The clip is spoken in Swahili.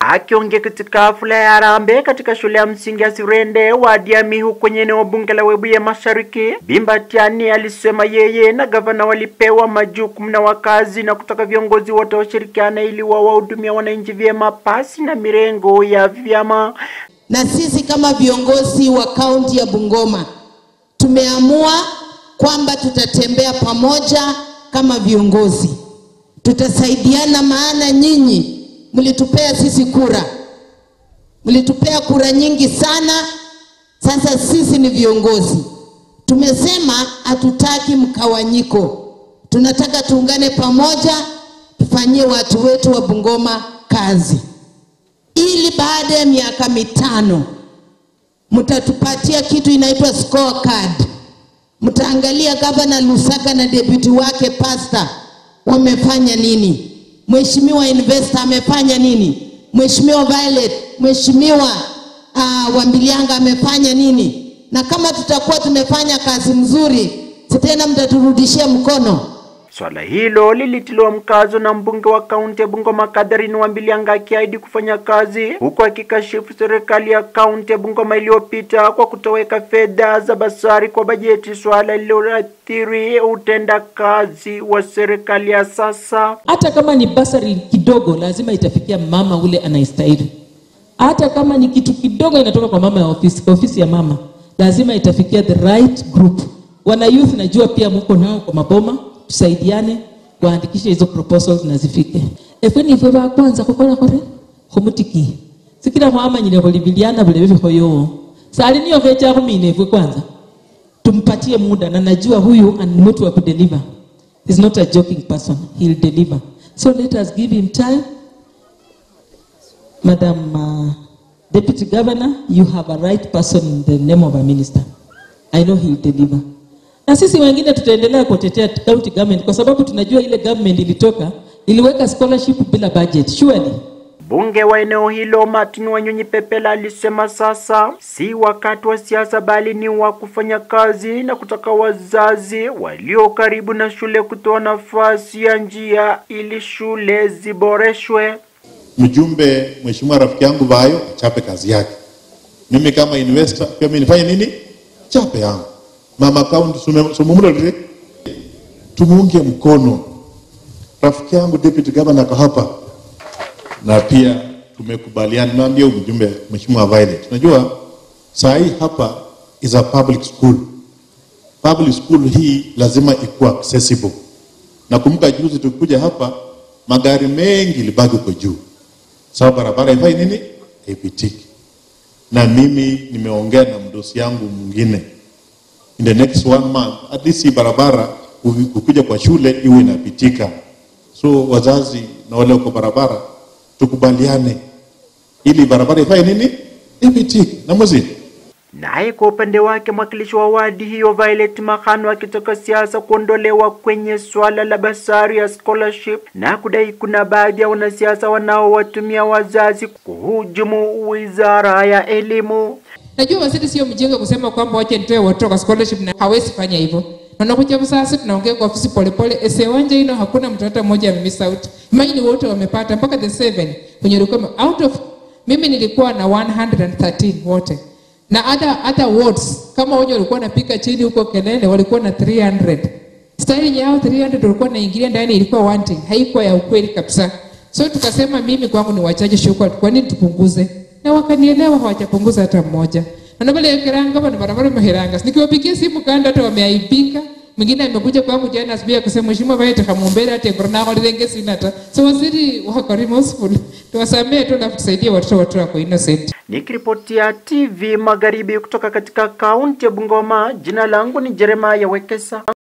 Akiongea katika hafla ya harambee katika shule ya msingi ya Sirende wadi ya Mihu kwenye eneo bunge la Webuye Mashariki, Bimbatiani alisema yeye na gavana walipewa majukumu na wakazi na kutaka viongozi wote washirikiane ili wawahudumia wananchi vyema pasi na mirengo ya vyama. Na sisi kama viongozi wa kaunti ya Bungoma tumeamua kwamba tutatembea pamoja kama viongozi, tutasaidiana, maana nyinyi mlitupea sisi kura, mlitupea kura nyingi sana. Sasa sisi ni viongozi, tumesema hatutaki mkawanyiko, tunataka tuungane pamoja, tufanyie watu wetu wa Bungoma kazi, ili baada ya miaka mitano mtatupatia kitu inaitwa scorecard. Mtaangalia gavana Lusaka na deputy wake pasta wamefanya nini, mheshimiwa investor amefanya nini, mheshimiwa Violet, mheshimiwa uh, Wambilianga amefanya nini, na kama tutakuwa tumefanya kazi mzuri, si tena mtaturudishia mkono. Swala hilo lilitiliwa mkazo na mbunge wa kaunti ya Bungoma Catherine Wambilianga akiahidi kufanya kazi huku akikashifu serikali ya kaunti ya Bungoma iliyopita kwa kutoweka fedha za basari kwa bajeti, swala lililoathiri utendakazi wa serikali ya sasa. Hata kama ni basari kidogo, lazima itafikia mama ule anayestahili. Hata kama ni kitu kidogo inatoka kwa mama ya ofisi, kwa ofisi ya mama, lazima itafikia the right group. Wana youth, najua pia muko nao kwa maboma tusaidiane kuandikisha hizo proposals na zifike efwe nifwe ba kwanza kukora kore khumutiki sikira khwamanyile khulibiliana vule vivikhoyo sali niyo khecha khumina efwe kwanza tumpatie muda na najua huyu ni mtu wa kudeliver is not a joking person he'll deliver so let us give him time madam uh, deputy governor you have a right person in the name of a minister i know he'll deliver na sisi wengine tutaendelea kutetea county government kwa sababu tunajua ile government ilitoka iliweka scholarship bila budget surely Mbunge wa eneo hilo Martin Wanyonyi Pepela alisema sasa si wakati wa siasa bali ni wa kufanya kazi na kutaka wazazi walio karibu na shule kutoa nafasi ya njia ili shule ziboreshwe. Mjumbe mheshimiwa rafiki yangu Bayo achape kazi yake, mimi kama investor pia mimi nifanye nini? Chape yangu mama kaunti sumumule tumuunge mkono rafiki yangu deputy governor ako hapa, na pia tumekubaliana, nimeambia mjumbe mheshimiwa Violet, unajua saa hii hapa is a public school. Public school hii lazima ikuwa accessible. Nakumbuka juzi tukikuja hapa magari mengi libaki huko juu, sababu barabara ifai nini, haipitiki. Na mimi nimeongea na mdosi yangu mwingine in the next one month at least hii barabara kukuja kwa shule iwe inapitika. So wazazi na wale wako barabara tukubaliane, ili barabara ifanye nini, ipitike na mwezi Naye kwa upande wake mwakilishi wa wadi hiyo Violet Makhano akitaka siasa kuondolewa kwenye swala la basari ya scholarship na kudai kuna baadhi ya wanasiasa wanaowatumia wazazi kuhujumu wizara ya elimu. Najua waziri sio mjinga kusema kwamba wache nitoe watoto kwa scholarship na hawezi fanya hivyo. Na unakuja sasa tunaongea kwa ofisi polepole. Ese wanja hino hakuna mtu hata mmoja amemiss out. Imagine wote wamepata mpaka the seven kwenye ulikuwa out of mimi nilikuwa na 113 wote. Na hata hata wards kama wenye walikuwa napika chini huko kelele walikuwa na 300. Style yao 300 walikuwa naingilia ndani ilikuwa wanting. Haikuwa ya ukweli kabisa. So tukasema mimi kwangu ni wachache shukrani. Kwa nini tupunguze? na wakanielewa, hawajapunguza hata mmoja. Na vile keranga bana barabara maheranga, nikiwapigia simu kanda hata wameaibika. Mwingine amekuja kwangu jana asubuhi akasema mheshimiwa Vaita kamuombea hata korona kwa lenge sina hata. So waziri wako remorseful. Tuwasamee tu na tusaidia watoto watoto wako innocent. Nikiripotia TV Magharibi kutoka katika kaunti ya Bungoma, jina langu ni Jeremiah Wekesa.